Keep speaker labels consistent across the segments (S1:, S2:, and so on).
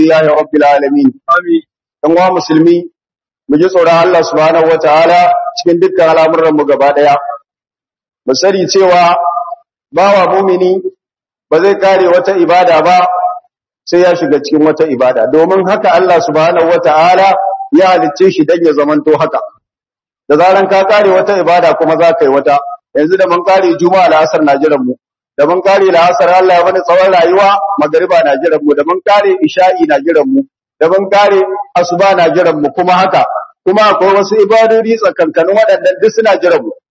S1: lillahi rabbil alamin amin dan wa musulmi mu ji tsoron Allah subhanahu wataala cikin dukkan al'amuran mu gaba daya mu sani cewa bawa mumini ba zai kare wata ibada ba sai ya shiga cikin wata ibada domin haka Allah subhanahu wataala ya halicce shi dan ya zamanto haka da zaran ka kare wata ibada kuma za ka yi wata yanzu da mun kare juma'a la'asar na jiran mu da mun kare la'asar Allah ya bani tsawon rayuwa magariba na jiran mu da mun kare isha'i na jiran mu da mun kare asuba na jiran mu kuma haka kuma akwai wasu ibadodi tsakankanin waɗannan duk suna jiran mu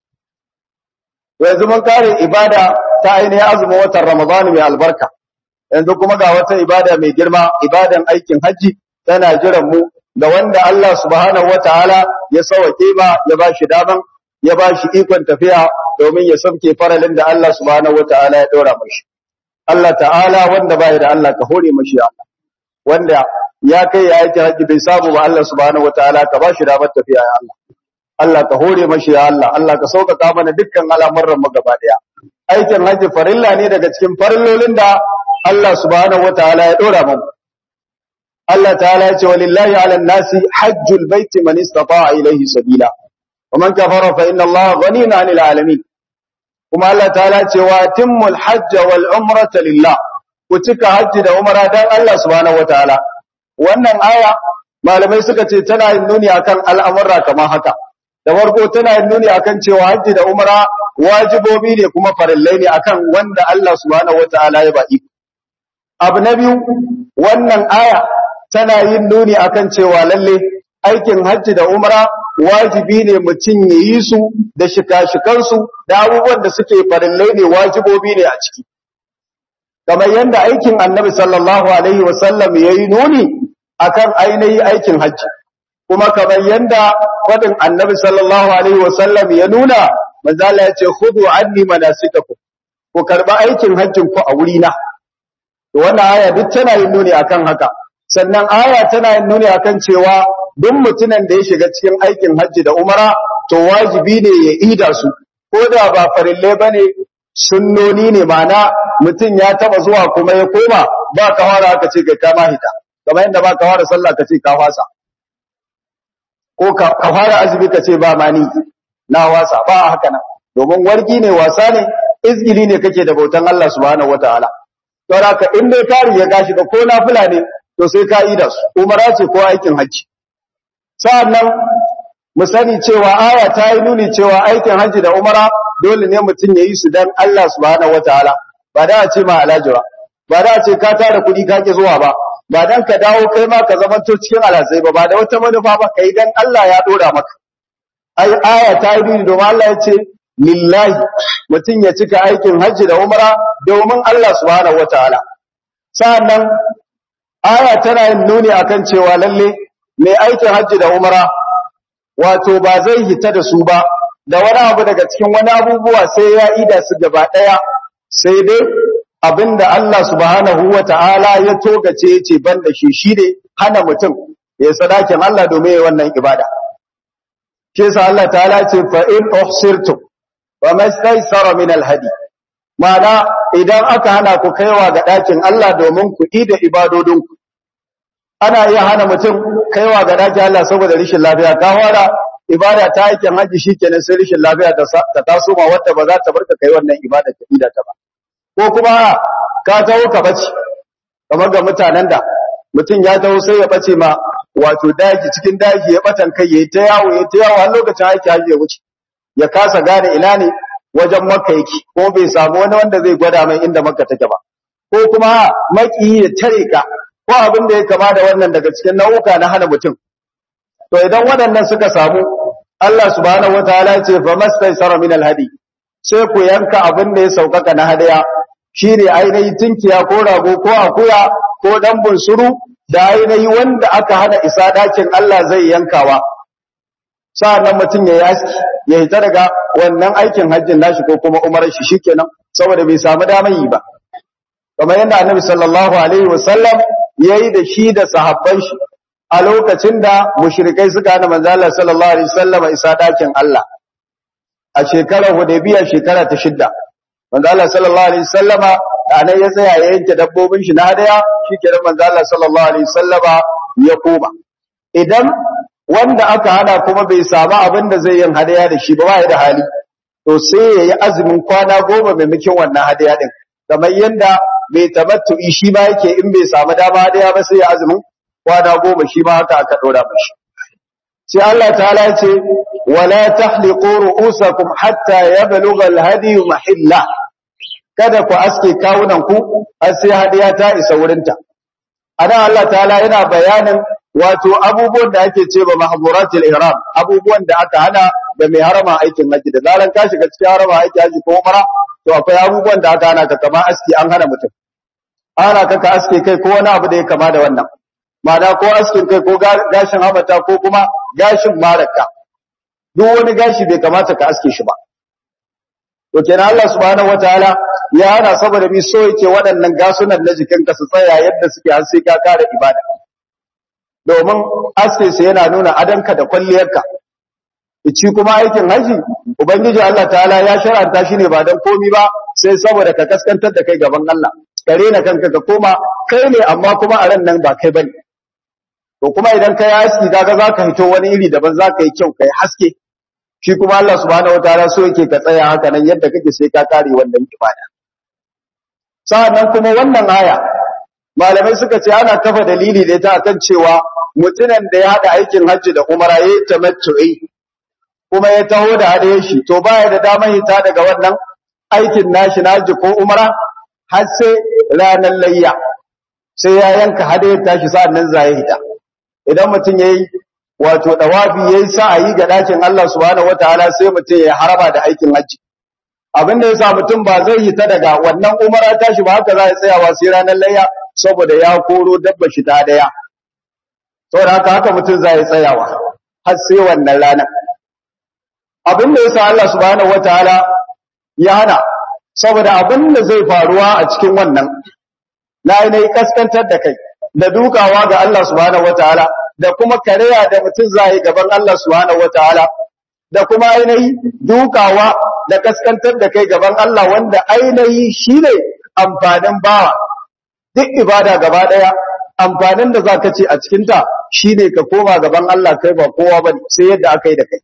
S1: yanzu mun kare ibada ta ainihin azumin watan Ramadan mai albarka yanzu kuma ga wata ibada mai girma ibadan aikin haji tana jiran mu da wanda Allah subhanahu wataala ya sauke ba ya bashi daman ya bashi ikon tafiya domin ya sauke faralin da Allah subhanahu wataala ya dora mashi Allah ta'ala wanda bai da Allah ka hore mashi Allah wanda ya kai ya aiki haji bai samu ba Allah subhanahu wataala ka bashi damar tafiya ya Allah Allah ka hore mashi ya Allah Allah ka sauƙaƙa mana dukkan al'amuran mu gaba daya aikin haji farilla ne daga cikin farillolin da Allah subhanahu wataala ya dora mu Allah ta'ala ya ce walillahi 'alan nasi hajjul baiti man istata'a ilayhi sabila ومن كفر فإن الله غني عن العالمين kuma Allah ta'ala ce wa timmul hajj wal umrata lillah ku cika hajji da umra dan Allah subhanahu wataala wannan aya malamai suka ce tana yin nuni akan al'amurra kamar haka da farko tana yin nuni akan cewa hajji da umra wajibobi ne kuma farillai ne akan wanda Allah subhanahu wataala ya ba iko abu na biyu wannan aya tana yin nuni akan cewa lalle aikin hajji da umra wajibi ne mutum ya yi su da shika-shikansu da abubuwan da suke farillai ne wajibobi ne a ciki. Kamar yadda aikin annabi sallallahu Alaihi wasallam ya yi nuni a kan ainihi aikin hajji, kuma kamar yadda faɗin annabi sallallahu Alaihi wasallam ya nuna, manzala ya ce, Hudu anni manasikaku, ku karɓi aikin hajjin ku a wurina. Wannan aya duk tana yin nuni akan haka, sannan aya tana yin nuni akan cewa duk mutumin da ya shiga cikin aikin hajji da umara to wajibi ne ya ida su ko da ba farille bane sunnoni ne mana mutum ya taba zuwa kuma ya koma ba ka fara aka ce kai ka mahita kamar yadda ba ka fara sallah ka ce ka fasa ko ka fara azumi ka ce ba mani na wasa ba haka nan domin wargi ne wasa ne izgili ne kake da bautan Allah subhanahu wataala to haka in dai kari ya gashi ga ko nafila ne to sai ka ida su umara ce ko aikin hajji sa'annan mu sani cewa aya ta yi nuni cewa aikin hajji da umara dole ne mutum ya yi su don Allah subhanahu wataala ba da a ce ma alajira ba da a ce ka tara kuɗi ka ki zuwa ba ba dan ka dawo kai ma ka zamanto cikin alazai ba ba da wata manufa ba kai dan Allah ya dora maka ai aya ta yi nuni domin Allah ya ce lillahi mutum ya cika aikin hajji da umara domin Allah subhanahu wataala sa'annan aya tana yin nuni akan cewa lalle mai aikin hajji da umara wato ba zai hita da su ba da wani abu daga cikin wani abubuwa sai ya ida su gaba daya sai dai abinda Allah subhanahu wata'ala ya togace yace banda shi shine hana mutum ya sadakin Allah domin yayin wannan ibada ke sa Allah ta'ala ce fa in uhsirtum wa mastaysara min alhadi ma'ana idan aka hana ku kaiwa ga dakin Allah domin ku ida ibadodinku ana iya hana mutum kaiwa ga daji Allah saboda rishin lafiya ka fara ibada ta aikin haji shikenan sai rishin lafiya ta taso ma wanda ba za ta barka kai wannan ibada ta ida ta ba ko kuma ka tawo ka bace kamar ga mutanen da mutum ya tawo sai ya bace ma wato daji cikin daji ya batan kai yayi ta yawo yayi ta yawo har lokacin aiki haji ya wuce ya kasa gane ina ne wajen makka yake ko bai samu wani wanda zai gwada mai inda makka take ba ko kuma maki ya tare ka ko abin da ya kama da wannan daga cikin nau'uka na hana mutum to idan waɗannan suka samu Allah subhanahu wataala ya ce fa mastaysara min alhadi sai ku yanka abin da ya saukaka na hadaya shine ainihin tinkiya ko rago ko akuya ko dan bunsuru da ainihi wanda aka hana isa dakin Allah zai yankawa sa'annan mutum ya yi aski ya hita daga wannan aikin hajjin nashi ko kuma umarar shi shikenan saboda bai samu damar yi ba kamar yadda annabi sallallahu alaihi wasallam yayi da shi da sahabban shi a lokacin da mushrikai suka hana manzo Allah sallallahu alaihi wasallam isa dakin Allah a shekarar Hudaybiya shekara ta shidda manzo Allah sallallahu alaihi wasallama anan ya tsaya ya yanke dabbobin shi na hadaya shikenan manzo Allah sallallahu alaihi wasallama ya koma idan wanda aka hana kuma bai samu abin da zai yin hadaya da shi ba ba ya da hali to sai ya yi azumin kwana goma maimakon wannan hadaya din kamar yadda mai tamattu shi ma yake in bai samu dama hadaya ba sai ya azumin kwana goma shi ma haka aka dora mashi sai Allah ta'ala ya ce wala tahliqu ru'usakum hatta yablugha al-hadi mahilla kada ku aske kawunan ku har sai hadiya ta isa wurinta anan Allah ta'ala yana bayanin wato abubuwan da ake ce ba mahzuratul ihram abubuwan da aka hana da mai harama aikin haji da zaran ka shiga cikin harama aikin haji ko umara to akwai abubuwan da aka hana ka kama aski an hana mutum ana ka ka aske kai ko wani abu da ya kama da wannan ma'ana ko askin kai ko gashin hamata ko kuma gashin maraka duk wani gashi bai kamata ka aske shi ba to kenan Allah subhanahu wataala ya hana saboda mi so yake waɗannan gasunan na jikinka su tsaya yadda suke har sai ka kare ibada domin aske su yana nuna adanka da kwalliyarka ici kuma aikin haji ubangiji Allah ta'ala ya shar'anta shi ne ba dan komi ba sai saboda ka kaskantar da kai gaban Allah ka rena kanka ka koma kai ne amma kuma a ran nan ba kai bane to kuma idan kai aski kaga zaka hito wani iri daban zaka yi kyau kai haske shi kuma Allah subhanahu wataala so yake ka tsaya haka nan yadda kake sai ka kare wannan ibada sa'annan kuma wannan aya malamai suka ce ana kafa dalili da ita akan cewa mutumin da ya hada aikin hajji da umara yayi tamattu'i kuma ya taho da hadayen shi to baya da damar hita daga wannan aikin nashi na hajji ko umara har sai ranar layya sai ya yanka hadayen tashi sa'annan zai hita idan mutum yayi wato dawafi yayi sa'ayi ga dakin Allah subhanahu wataala sai mutum ya haraba da aikin hajji abin da yasa mutum ba zai hita daga wannan umara tashi ba haka za ya tsayawa sai ranar layya saboda ya koro dabba shi ta daya saboda haka haka mutum zai tsayawa har sai wannan ranar abin da yasa Allah subhanahu wataala ya hana saboda abin da zai faruwa a cikin wannan na yi kaskantar da kai da dukawa ga Allah subhanahu wataala da kuma kareya da mutum zai gaban Allah subhanahu wataala da kuma ainihi dukawa da kaskantar da kai gaban Allah wanda ainihi shine amfanin bawa duk ibada gaba daya amfanin da zaka ce a cikin ta shine ka koma gaban Allah kai ba kowa bane sai yadda aka yi da kai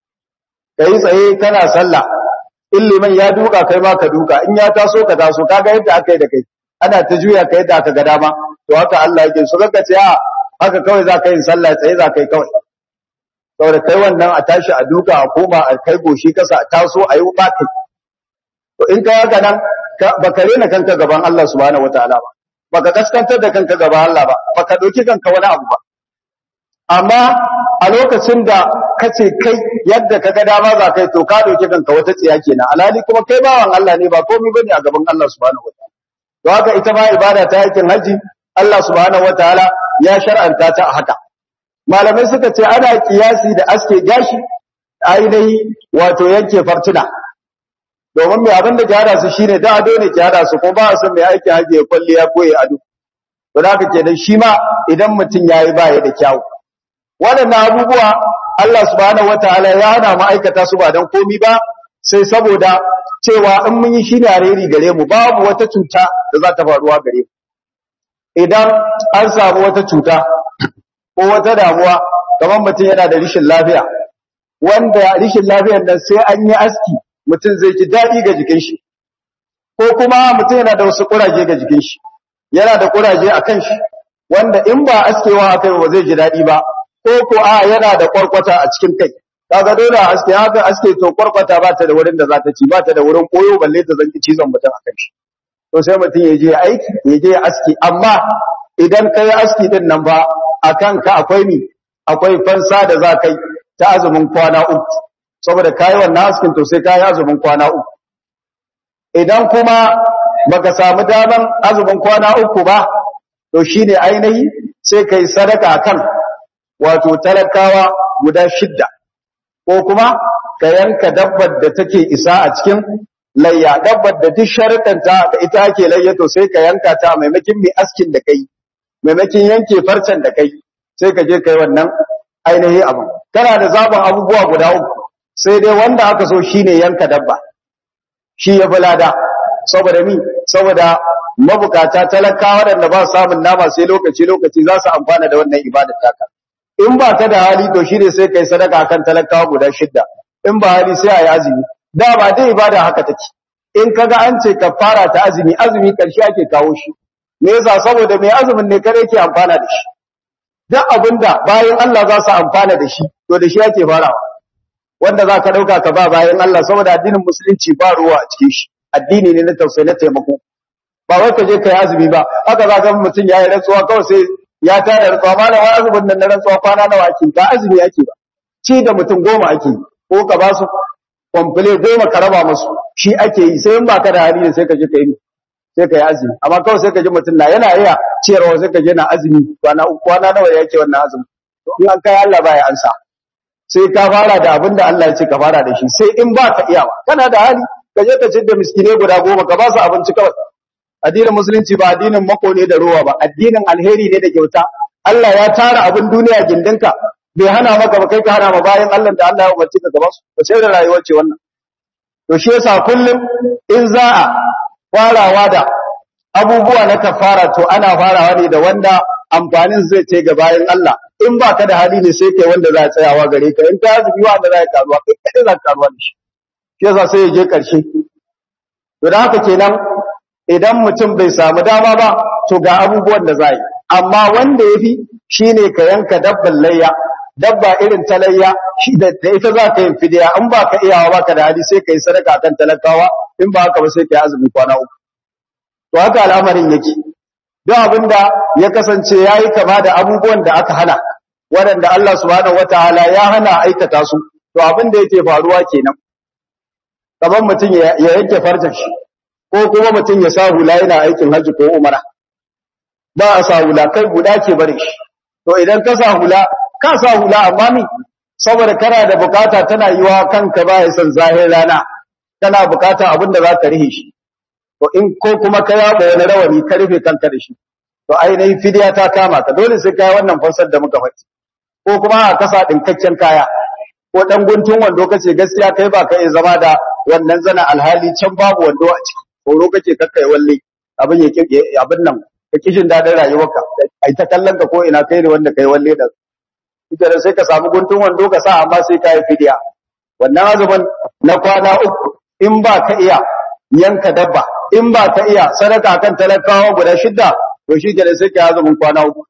S1: kai tsaye kana sallah in liman ya duka kai ma ka duka in ya taso ka taso kaga yadda aka yi da kai ana ta juya ka yadda aka ga dama to haka Allah yake so kaga ce a haka kawai za ka yi sallah tsaye za ka yi kawai saboda kai wannan a tashi a duka a koma a kai goshi kasa a taso a yi ba kai to in ka haka nan baka rena kanka gaban Allah subhanahu wataala ba baka kaskantar da kanka gaban Allah ba baka dauki kanka wani abu ba amma a lokacin da kace kai yadda kaga dama za kai to ka dauki kanka wata tsiya kenan alhali kuma kai bawan Allah ne ba komai bane a gaban Allah subhanahu wataala to haka ita ma ibada ta yakin haji Allah subhanahu wataala ya shar'anta ta haka malamai suka ce ana kiyasi da aske gashi ainihi wato yanke fartuna domin mai abin da ke hada su shine da ado ne ke hada su ko ba su mai aiki haji ya kwalliya ko ya ado to da haka kenan shi ma idan mutum yayi ba ya da kyau waɗannan abubuwa Allah subhanahu wataala ya hana mu aikata su ba dan komi ba sai saboda cewa in mun yi shi ne alheri gare mu babu wata cuta da za ta faruwa gare mu idan an samu wata cuta ko wata damuwa kamar mutum yana da rishin lafiya wanda rishin lafiyar nan sai an yi aski mutum zai ji daɗi ga jikin shi ko kuma mutum yana da wasu kuraje ga jikin shi yana da kuraje a kan shi wanda in ba askewa akai ba zai ji daɗi ba ko ko a yana da kwarkwata a cikin kai kaga dole aske haka aske to kwarkwata ba ta da wurin da za ta ci ba ta da wurin koyo balle ta zanki cizon mutum a kan shi to sai mutum ya je aiki ya je aski amma idan kai aski din nan ba akan ka akwai ni akwai fansa da za kai ta azumin kwana uku saboda kai wannan askin to sai kai azumin kwana uku idan kuma baka samu daman azumin kwana uku ba to shine ainihi sai kai sadaka akan wato talakawa guda shidda ko kuma ka yanka dabbar da take isa a cikin layya dabbar da duk sharuɗanta da ita ake layya to sai ka yanka ta maimakin mai askin da kai maimakin yanke farcen da kai sai ka je kai wannan ainihi abu kana da zaben abubuwa guda uku sai dai wanda aka so shine yanka dabba shi ya fi lada saboda mi saboda mabukata talakawa waɗanda ba samun nama sai lokaci lokaci za su amfana da wannan ibadar taka in ba ka da hali to shine sai kai sadaka akan talakawa guda shidda in ba hali sai ayi azumi da ba dai ibada haka take in kaga an ce kafara ta azumi azumi karshe ake kawo shi me yasa saboda mai azumin ne kare yake amfana da shi duk abinda bayan Allah za su amfana da shi to da shi ake farawa wanda za ka dauka ka ba bayan Allah saboda addinin musulunci ba ruwa a cikin shi addini ne na tausayi na taimako ba wai ka je kai azumi ba haka za ga mutum ya yi rantsuwa kawai sai ya tara rantsuwa malam wai azumin nan na rantsuwa kwana nawa ake ba azumi ake ba ci da mutum goma ake ko ka ba su kwamfule goma ka raba musu shi ake yi sai in ba ka da hali ne sai ka je ka yi sai ka yi azumi amma kawai sai ka ji mutum na yana iya ciyarwa sai ka je na azumi kwana kwana nawa yake wannan azumi in an kai Allah baya ansa sai ka fara da abin da Allah ya ce ka fara da shi sai in ba ka iyawa kana da hali ka je ka ci da miskine guda goma ka ba su abinci kawai addinin musulunci ba addinin mako ne da ruwa ba addinin alheri ne da kyauta Allah ya tara abin duniya gindinka bai hana maka ba kai ka hana ma bayan Allah da Allah ya umarci ka gaba su ba sai da rayuwar ce wannan to shi yasa kullum in za a farawa da abubuwa na kafara to ana farawa ne da wanda amfanin zai ce ga bayan Allah in ba ka da hali ne sai kai wanda za a tsayawa gare ka in ka azumi wanda za ka karuwa kai kai za ka karuwa da shi shi yasa sai ya je karshe to da haka kenan idan mutum bai samu dama ba to ga abubuwan da za yi amma wanda ya fi shi ne ka yanka dabban layya dabba irin ta layya shi da ita za ka yin fidiya in ba ka iyawa ba ka da hali sai ka yi sadaka kan talakawa in ba haka ba sai ka yi azumin kwana uku to haka al'amarin yake duk abin da ya kasance ya yi kama da abubuwan da aka hana waɗanda Allah subhanahu wataala ya hana aikata su to abin da yake faruwa kenan kamar mutum ya yanke farcen shi ko kuma mutum ya sa hula yana aikin hajji ko umara ba a sa hula kai guda ke bare shi to idan ka sa hula ka sa hula amma mi saboda kana da bukata tana yiwa kanka ba ya san zahir rana kana bukata abin da za ka rihe shi to in ko kuma ka yaba wani rawani ka rufe kanka da shi to ainihin fidiya ta kama ka dole sai kai wannan fansar da muka faɗi ko kuma a kasa dinkakken kaya ko dan guntun wando kace gaskiya kai ba ka iya zama da wannan zana alhali can babu wando a ciki horo kake kakkai walle abin ya abin nan ka kishin dadin rayuwarka ai ta kallon ka ko ina kai ne wanda kai walle da ita da sai ka samu guntun wando ka sa amma sai ka yi fidiya wannan azumin na kwana uku in ba ka iya yanka dabba in ba ka iya sadaka kan talakawa guda shidda to shi ke sai ka yi azumin kwana uku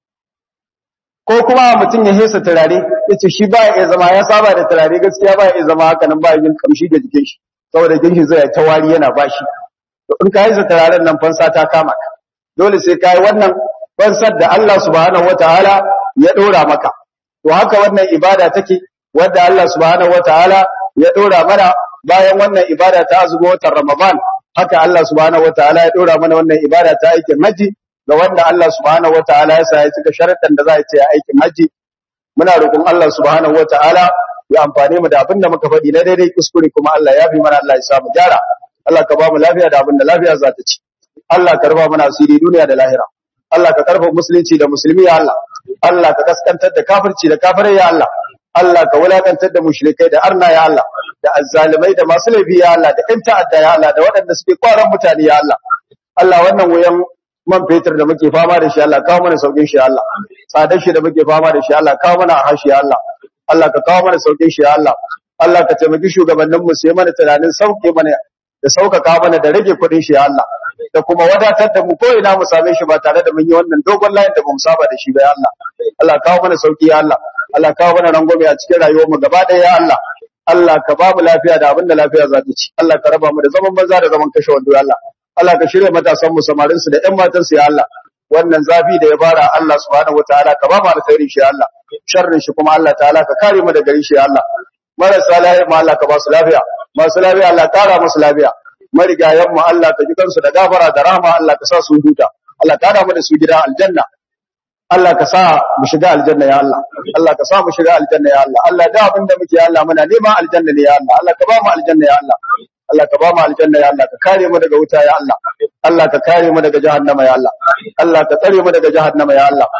S1: ko kuma mutum ya hesa turare ya ce shi ba ya iya zama ya saba da turare gaskiya ba ya iya zama haka nan ba ya yin kamshi da jikin shi saboda jikin shi zai ta wari yana bashi to in ka hesa turaren nan fansa ta kama ka dole sai ka yi wannan fansar da Allah subhanahu wataala ya dora maka to haka wannan ibada take wadda Allah subhanahu wataala ya dora mana bayan wannan ibada ta azumi watan Ramadan haka Allah subhanahu wataala ya dora mana wannan ibada ta aikin haji ga wanda Allah subhanahu wataala ya sa ya cika sharaɗin da za a ce ya aikin haji muna roƙon Allah subhanahu wataala ya amfane mu da abin da muka faɗi na daidai kuskure kuma Allah ya fi mana Allah ya samu gyara Allah ka ba mu lafiya da abin da lafiya za ta ci Allah ka raba mana asiri duniya da lahira Allah ka karfa musulunci da musulmi ya Allah Allah ka kaskantar da kafirci da kafirai ya Allah Allah ka wulakantar da mushrikai da arna ya Allah da azzalimai da masu laifi ya Allah da ƴan ta'adda ya Allah da waɗanda suke kwaran mutane ya Allah Allah wannan wuyan man fetur da muke fama da shi Allah kawo mana saukin shi ya Allah tsadar shi da muke fama da shi Allah kawo mana hashi ya Allah Allah ka kawo mana saukin shi ya Allah Allah ka taimaki shugabannin mu su yi mana tunanin sauke mana da sauƙaƙa mana da rage kuɗin shi ya Allah da kuma wadatar da mu ko ina mu same shi ba tare da mun yi wannan dogon layin da bamu saba da shi ba ya Allah Allah kawo mana sauki ya Allah Allah kawo mana rangwame a cikin rayuwar mu gaba ɗaya ya Allah Allah ka ba mu lafiya da abin da lafiya za ta ci Allah ka raba mu da zaman banza da zaman kashe wando ya Allah Allah ka shirya matasan mu samarin su da ƴan matan su ya Allah wannan zafi da ya fara Allah subhanahu wataala ka ba mu alkhairi shi ya Allah sharrin shi kuma Allah ta'ala ka kare mu daga shi ya Allah marasa lafiya ma Allah ka ba su lafiya masu lafiya Allah kara musu lafiya marigayen mu Allah ka ji kansu da gafara da rahama Allah ka sa su huta Allah ka hada mu da su gida aljanna Allah ka sa mu shiga aljanna ya Allah Allah ka sa mu shiga aljanna ya Allah Allah da abin da muke ya Allah muna neman aljanna ne ya Allah Allah ka ba mu aljanna ya Allah Allah ka ba mu aljanna ya Allah ka kare mu daga wuta ya Allah Allah ka kare mu daga jahannama ya Allah Allah ka tsare mu daga jahannama ya Allah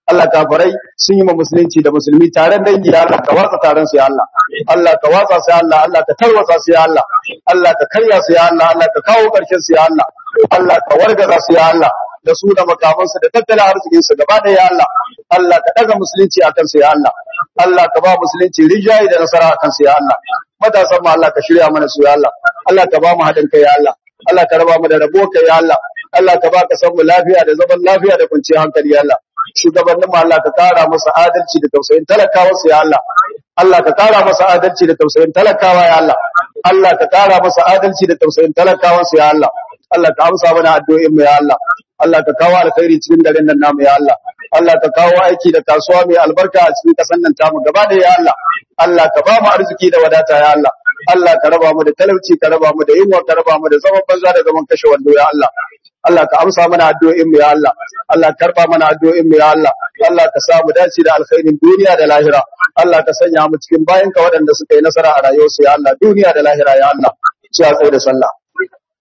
S1: Allah kafirai sun yi ma musulunci da musulmi taron dangi ya Allah ka watsa taron su ya Allah Allah ka watsa su ya Allah Allah ka tarwatsa su ya Allah Allah ka karya su ya Allah Allah ka kawo karshen su ya Allah Allah ka wargaza su ya Allah da su da makamansu da tattalin arzikin su gaba da ya Allah Allah ka daga musulunci akan su ya Allah Allah ka ba musulunci rijayi da nasara akan su ya Allah matasan mu Allah ka shirya mana su ya Allah Allah ka ba mu haɗin kai ya Allah Allah ka raba mu da rabo kai ya Allah Allah ka ba ka san mu lafiya da zaman lafiya da kwanciyar hankali ya Allah shugabannin mu Allah ka kara masa adalci da tausayin talakawa su ya Allah Allah ka kara masa adalci da tausayin talakawa ya Allah Allah ka kara masa adalci da tausayin talakawa su ya Allah Allah ka amsa mana addu'o'in mu ya Allah Allah ka kawo alkhairi cikin garin nan namu ya Allah Allah ka kawo aiki da kasuwa mai albarka a cikin kasan nan tamu gaba da ya Allah Allah ka ba mu arziki da wadata ya Allah Allah ka raba mu da talauci ka raba mu da yunwa ka raba mu da zaman banza da zaman kashe wando ya Allah Allah ka amsa mana addu'o'in mu ya Allah Allah ka karba mana addu'o'in mu ya Allah Allah ka sa mu dace da alkhairin duniya da lahira Allah ka sanya mu cikin bayan ka waɗanda suka yi nasara a rayuwarsu ya Allah duniya da lahira ya Allah sai a tsaye da sallah